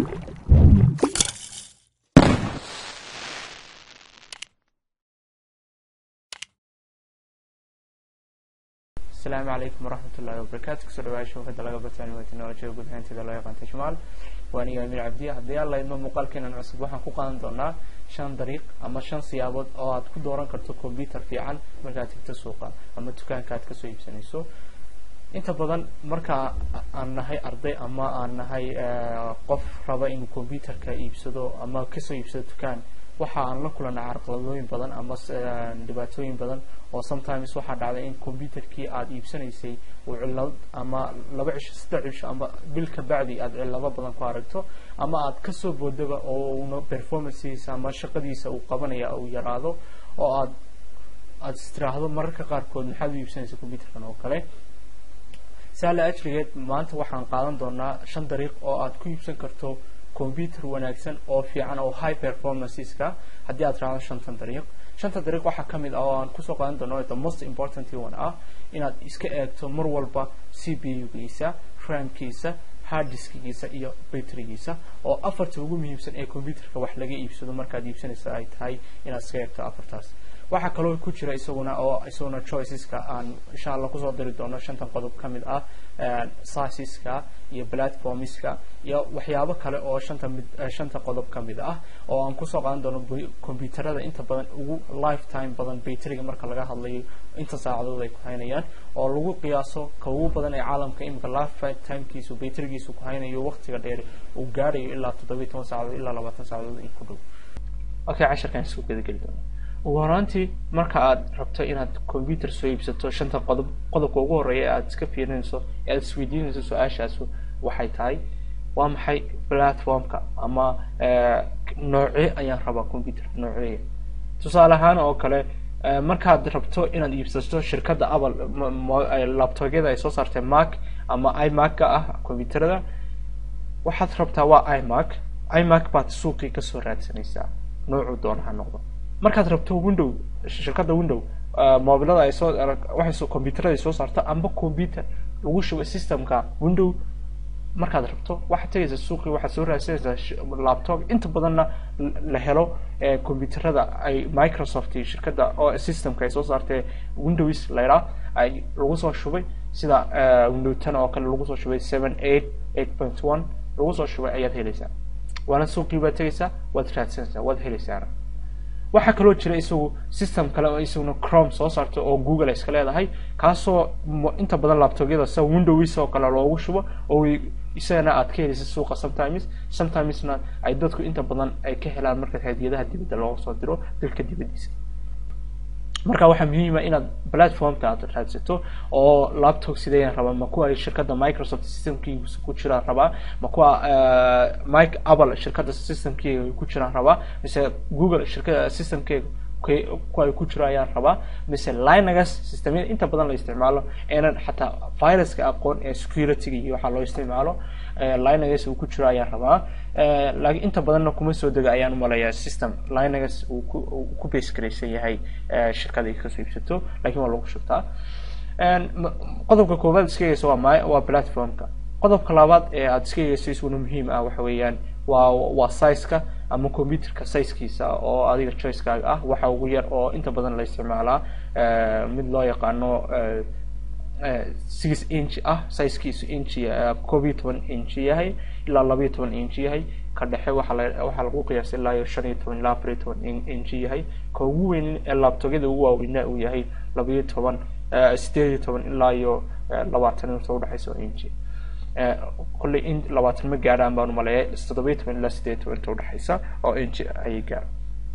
asalaamu calaykum waraxmat ullahi wabarakaatu kusoo dhawaada shabakada laga bartaan waa technolojiyada guud ahaanteeda loo yaqaan tajmaal waan iyo amir cabdi haddii alla idmo muuqaalkeenan cusub waxaan ku qaadan doonaa shan dariiq ama shan siyaabood oo aad ku dooran karto combyuter fiican markaad tagto suuqa ama dukaanka aad kasoo iibsanayso inta badan marka aan nahay arday ama aan nahay qof raba inuu combyuterka iibsado ama kasoo iibsado dukaan waxa aan la kulana carqaladooyin badan ama dhibaatooyin badan oo sometimes waxaa dhacday in combyuterkii aada iibsanaysay uu cilad ama laba cisho saddex cisho ama bil ka bacdi aada cilado badan ku aragto ama aad kasoo boodaba oo una performanceisa ama shaqadiisa uu qabanaya uu yaraado oo aad aada istiraahdo mararka qaarkood maxaad u iibsanaysa combyuterkan oo kale saala ajrigeed maanta waxaan qaadan doonaa shan dariiq oo aad ku iibsan karto combyuter wanaagsan oo fiican oo high performanceska haddii aad raacdo shantan dariiq shanta dariiq waxaa ka mid ah oo aan kusoo qaadan doono the most important one ah inaad iska eegto mar walba c p u-giisa ramkiisa harddiskigiisa iyo batterigiisa oo afarta ugu muhiimsan ee combyuterka wax laga iibsado markaad iibsanaysa ay tahay inaad iska eegto afartaas waxaa kaloo ku jira isaguna oo isaguna choiceska aan insha allah kusoo diri doono shantan qodob ka mid ah sizeska iyo platformska iyo waxyaabo kale oo shanta mid shanta qodob ka mid ah oo aan kusoo qaadan doono combyuterada inta badan ugu lifetime badan batteriga marka laga hadlayo inta saacadood ay ku haynayaan oo lagu qiyaaso ka ugu badan ee caalamka imika lifetimekiisu batterigiisu ku haynayo waqtiga dheer uu gaarayo ilaa toddobiyi toban saacadood ilaa labaatan saacadood in ku dhow okay casharkan isku gedageli doona ugu horaantii marka aad rabto inaad combyuter soo iibsato shanta qodob qodobka ugu horeeya ee aad iska fiirinayso ee aad isweydiinayso su-aashaas waxay tahay waa maxay platformka ama noocee ayaan rabaa combyuter nooceeya tusaale ahaan oo kale markaad rabto inaad iibsato shirkadda apple laptogyada ay soo saartay mac ama imac-ka ah combyuterada waxaad rabtaa waa imac imac baad suuqii kasoo raadsanaysaa noocuu doona ha noqdo markaad rabto window shirkadda window mobilada ay soo waxay combyuterada ay soo saarto amba combyuter lagu shubo systemka window markaad rabto waxaad tegaysa suuqii waxaad soo raadsanaysaa laptop inta badanna la helo combyuterada ay microsoft iyo shirkadda oo systemka ay soo saartay windows layraa ay lagu soo shubay sida window ten oo kale lagu soo shubay seven eight eight point one lagu soo shubay ayaad helaysaa waana suuqii baad tegaysaa waad raadsanaysaa waad helaysaana waxaa kaloo jira isagu system kale oo isaguna chrome soo saarto oo google ay iska leedahay kaasoo inta badan laptogyada sida windows oo kale loogu shubo oo isagana aad ka helaysa suuqa sometimes sometimesna ay dadku inta badan ay ka helaan marka hadiyadaha dibadda looga soo diro dalka dibaddiisa marka waxaa muhiima inaad platformka aad raadsato oo laptop sideen rabaa ma kuwa shirkadda microsoft systemkiisa ku jiraan rabaa ma kuwa mike apple shirkadda systemkeega ku jiraan rabaa mise google shirkada systemkeega kuwa ay ku jiro ayaan rabaa mise linegas systemyada inta badan la isticmaalo eenan xataa viruska aqoon ee securityga iyo waxaa loo isticmaalo linegas uu ku jiro ayaan rabaa laakiin inta badanna kuma soo dega ayaan umalayaa system linegas uu ku ku base garaysan yahay shirkada ay kasoo iibsato lakiin waa lagu shubtaa qodobka koowaad iska egeysa waa my waa platformka qodobka labaad ee aad iska egeyso isuna muhiim ah waxa weeyaan waa waa sizeka ama computerka sizekiisa oo adiga choicekaaga ah waxa ugu yar oo inta badan la isticmaalaa mid loo yaqaano six inch ah sizekiisu inch koob iyo toban inch yahay ilaa laba iyo toban inch yahay ka dhexe waxaa la waxaa lagu qiyaasay ilaa iyo shan iyo toban ilaa afar iyo toban inch yahay ka ugu weyn ee laptogyada ugu waaweyna uu yahay laba iyo toban sideed iyo toban ilaa iyo labaatan inta udhexaysa inch kolley in labaatan ma gaadhaan baan umaleeya toddoba iyo toban ilaa sideed iyo toban inta udhexaysa oo inch ayay gaar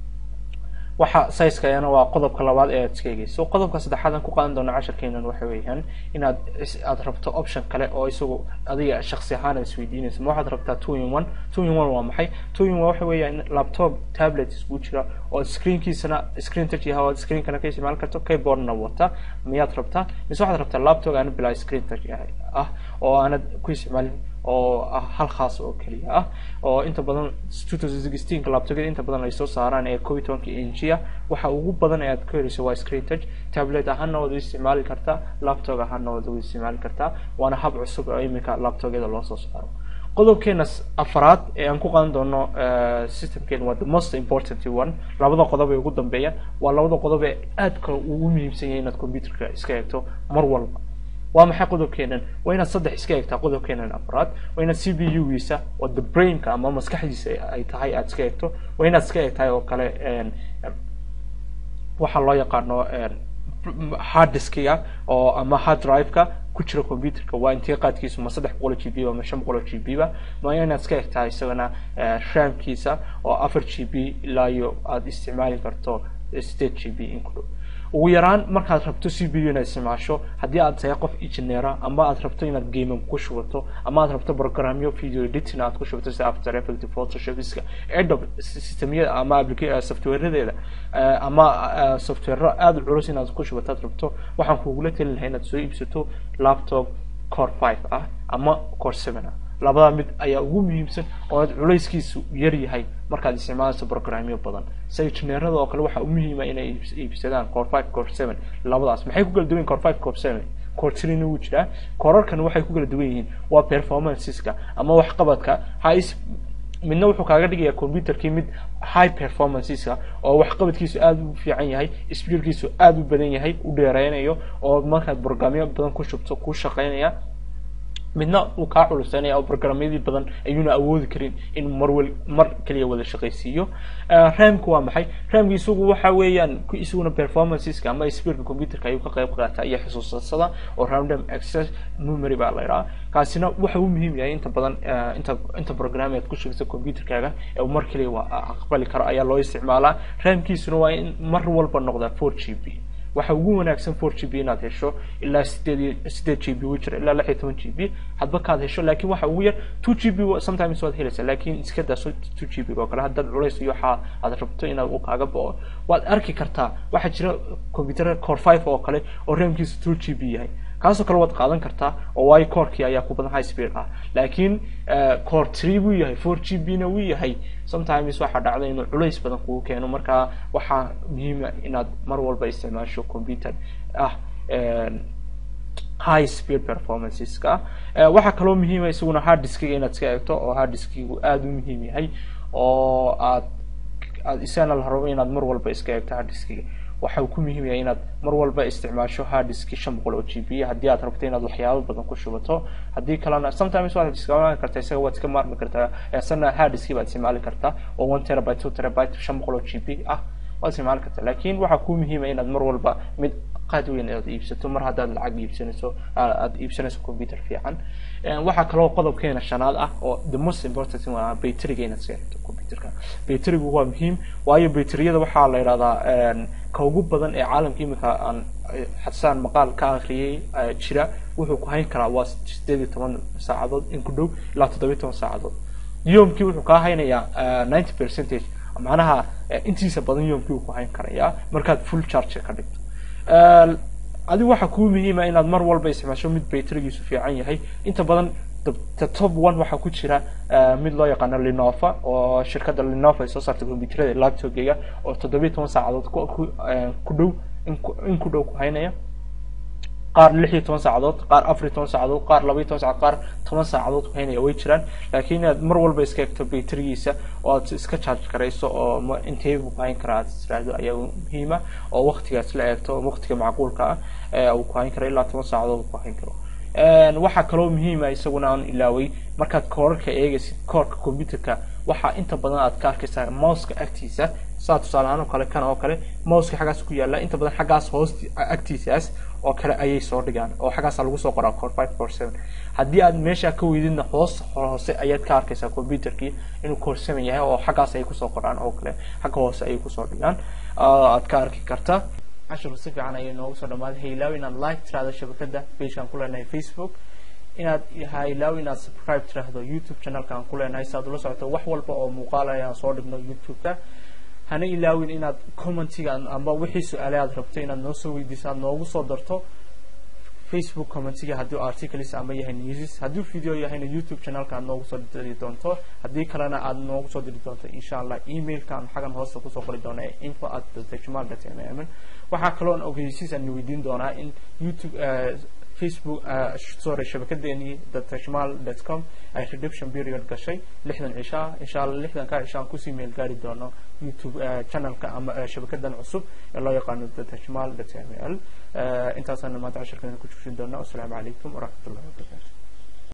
waxa sizeka ayana waa qodobka labaad ee aad iska egeyso qodobka saddexaad aan ku qaadan doono casharkeenan waxa weeyaan inaad aad rabto option kale oo isagu adiga shaksi ahaan aad isweydiinayso ma waxaad rabtaa two in one two in one waa maxay two in one waxa weeyaan laptop tablet isku jira oo screenkiisana screen touch yahay oo screenkana ka isticmaali karto keyboardna wata miyaad rabtaa mise waxaad rabtaa laptop aana bilaa screen touch yahay ah oo aanad ku isticmaalin oo ah hal khaas oo keliya ah oo inta badan two thousand sixteenka laptogyada inta badan ay soo saaraan ee kob iyo tobanka inchiya waxa ugu badan ee aad ka helayso waa screen touch tablet ahaana waad u isticmaali kartaa laptop ahaana waad u isticmaali kartaa waana hab cusub oo iminka laptogyada loo soo saaro qodobkeena afaraad ee aan ku qaadan doono systemkeena waa the most important one labada qodob ee ugu dambeeya waa labada qodob ee aadka ugu muhiimsan yahay inaad computerka iska eegto mar walba waa maxay qodobkeenan waa inaad saddex iska eegtaa qodobkeenan afraad waa inaad c b u giisa oo the brainka ama maskaxdiisa ay tahay aad iska eegto waa inaad iska eegtahay oo kale waxaa loo yaqaano hard diskiga oo ama hard drive-ka ku jira computerka waa intee qaadkiisu ma saddex boqol g b ba ma shan boqol g b ba ma inaad iska egtahay isagana ramkiisa oo afar g b ilaa iyo aada isticmaali karto sideed g b in ku dhow ugu yaraan markaad rabto c b u inaad isticmaasho haddii aad tahay qof engineera ama aad rabto inaad gaming ku shubato ama aad rabto programyo video editing aad ku shubato sida after effect photoshopiska adobe systemyada ama applica softwareadeeda ama software aada u culus inaad ku shubato aad rabto waxaan kugula telin lahay inaad soo iibsato laptop core five ah ama core seven ah labada mid ayaa ugu muhiimsan oo aad culayskiisu yar yahay markaad isticmaalayso programyo badan sida engineerada oo kale waxaa u muhiima inay iibsadaan core five core seven labadaas maxay ku kala duwan yihin core five core seven core three-na wuu jiraa korarkan waxay ku kala duwan yihiin waa performanceska ama waxqabadka hais midna wuxuu kaaga dhigayaa computerkii mid high performanceska oo waxqabadkiisu aada u fiican yahay speedkiisu aada u badan yahay u dheereynayo oo markaad programyo badan ku shubto ku shaqeynaya midna uu kaa culusanaya oo programyadii badan ayuuna awoodi karin in marwal mar kaliya wada shaqaysiiyo ramku waa maxay ramki isagu waxa weeyaan isaguna performanceska ama speedka computerka ayuu ka qayb qaata iyo xusuusasada oo random access memory baa la yidhaha kaasina waxa uu muhiim yahay inta badan inta inta program aad ku shugto computerkaaga ee uu mar kaliya waa aqbali karo ayaa loo isticmaalaa ramkiisuna waa in mar walba noqdaa four g b waxa ugu wanaagsan four g b inaad hesho ilaa sideed sideed g b uu jira ilaa lix iyo toban g b hadba kaad hesho laakiin waxa ugu yar two g b sometimes waad helaysaa laakiin iska daa two g b oo kale haddaad culays iyo waxa aad rabto inaad u kaaga bao waad arki kartaa waxaa jira computer core five oo kale oo ramkiisu two g b yahay kaasoo kale waad qaadan kartaa oo waayo corkii ayaa ku badan high speed ah laakiin core three wuu yahay four g b na wuu yahay sometimes waxaa dhacda inuu culays badan kugu keeno marka waxaa muhiima inaad mar walba isticmaasho computer ah high speed performanceska waxaa kaloo muhiima isaguna hard diskiga inaad iska eegto oo hard diskigu aada u muhiim yahay oo aad aad isagana la rabo inaad mar walba iska eegto hard diskiga waxa uu ku muhiim yahay inaad mar walba isticmaasho hard diski shan boqol oo g b haddii aad rabto inaad waxyaabo badan ku shubato haddii kalena sometimes waad isticmaali kartaa isaga waad iska maarmi kartaa isana hard diski baad isticmaali kartaa oo one terabyte two terabyte shan boqol oo g b ah waad isticmaali kartaa laakiin waxaa ku muhiima inaad mar walba mid qaad weyn aad iibsato mar haddaad lacag iibsanayso aad iibsanayso computer fiican waxaa kaloo qodobkeena shanaad ah oo the most important waa bayteriga inaad iska eegto computerka bayterigu waa muhiim waayo bayteriyada waxaa la yidhahdaa ka ugu badan ee caalamka imika aan xasaan maqaal ka akriyay jira wuxuu ku hayn karaa waa sideed iyo toban saacadood in ku dhow ilaa toddoba iyo toban saacadood yoomkii wuxuu kaa haynayaa ninety percentage macnaha intiisa badan yoomkii uu ku hayn karayaa markaad full charge ka dhigto adigu waxaa kuu muhiima inaad mar walba isticmaasho mid bayterigiisu fiican yahay inta badan the top one waxaa ku jira mid loo yaqaano linova oo shirkadda linova ay soo saartay computerada laptopgeyga oo toddobiyo toban saacadood ku dhow in ku dhow ku haynaya qaar lix iyo toban saacadood qaar afar iyo toban saacadood qaar laba iyo toban saacadood qaar toban saacadood ku haynaya way jiraan laakiin inaad mar walba iska egto bayterigiisa oo aad iska charge garayso oo intee buu ku hayn karaa aad tiraahdo ayaa muhiima oo waktigaas la eegto waktiga macquulka ah uu ku hayn karo ilaa toban saacadood ku hayn karo waxaa kaloo muhiima isaguna aan ilaaway markaad koorarka eegaysid koorka computerka waxaa inta badan aad ka arkaysaa mouska agtiisa saa tusaale ahaan oo kale kan oo kale mouska xaggaas ku yaala inta badan xaggaas hoos agtiisaas oo kale ayay soo dhigaan oo xaggaasa lagu soo qoraa core five core seven haddii aad meesha ka weydidna hoos hoose ayaad ka arkaysaa computerkii inuu core seven yahay oo xaggaas ay kusoo qoraan oo kale xagga hoose ayay kusoo dhigaan aad ka arki kartaa cashirku si fiican ayay noogu soo dhamaaday hailaaw inaad like tiraahdo shabakada pagekaan ku leenahay facebook inaad hailaaw inaad subscribe tiraahdo youtube channelkaan ku leenahay si aad ula socoto wax walba oo muuqaal ayaan soo dhigno youtube-ka hana ilaawin inaad commentiga amba wixii su-aale aad rabto inaad noo soo weydiiso aad noogu soo darto facebook commentiga haddii articles ama yahay newses haddii video yahayna youtube channelka aad noogu soo diri doonto haddii kalena aad noogu soo diri doonto insha allah emailkaan xagan hoosta kusoo qori doona ee info at djmal dot mm waxaa kaloon ogeysiis aan weydiin doonaa in youtube facebook sorry shabakadeenii datashmal dot com ay redemption period gashay lixdan cishaa insha allah lixdankaa cishaa aan kusii meel gaari doono youtube channelka ama shabakadan cusub ee loo yaqaano datashmal dot m l intaasaan maanta cashirkeena ku joojin doona wasalaamu calaykum waraxmat ullahi wabarakatu